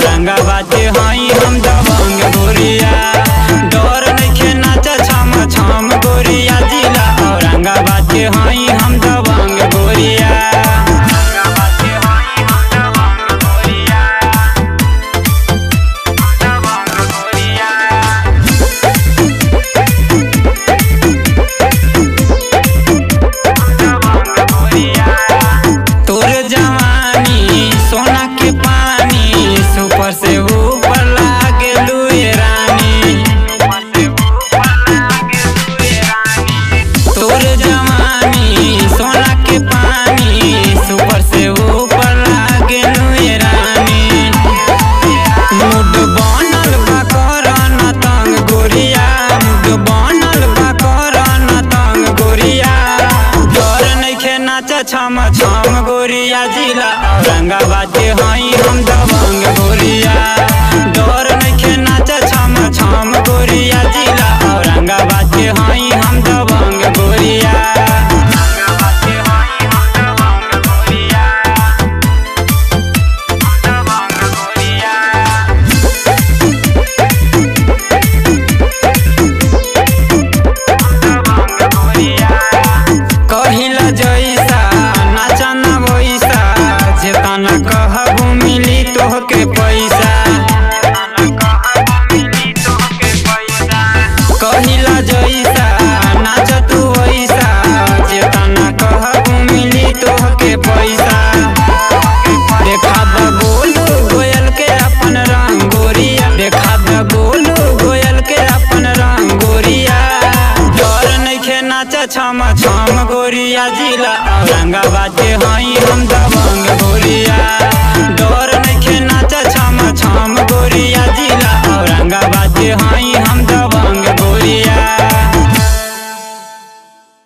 औरंगाबाद के हई हम दबंग गोरिया डर नइखे नाचा छम छम गोरिया जिला औरंगाबाद के हई हम दबंग गोरिया औरंगाबाद के हई हम दबंग गोरिया दबंग गोरिया तोर जवानी सोना के पानी सुपर से ऊपर लागे लुए रानी तोर जवानी सोना के पानी सुपर से ऊपर लागे लुए रानी मुड बनल बा करन तंग गोरिया मुड बनल बा करन तंग गोरिया डर नइखे नाचा छम छम गोरिया जिला औरंगाबाद के हई हम दबंग गोरिया डर नइखे नाचा छम छम गोरिया जिला औरंगाबाद के हई हम दबंग गोरिया औरंगाबाद के हई हम दबंग गोरिया दबंग गोरिया कहिला जैसा नाचा ना वैसा जेतना कहबू मिली तोहके पैसा कहिला जैसा नाच तू वैसा जेतना कहबू मिली तोहके पैसा देखा द गोलू गोयल के अपन रंगोरिया देखा द गोलू गोयल के अपन रंगोरिया डर नइखे नाचा छम छम गोरिया जिला औरंगाबाद के हई हम दबंग गोरिया डर नइखे नाचा छम छम गोरिया जिला औरंगाबाद के हई हम दबंग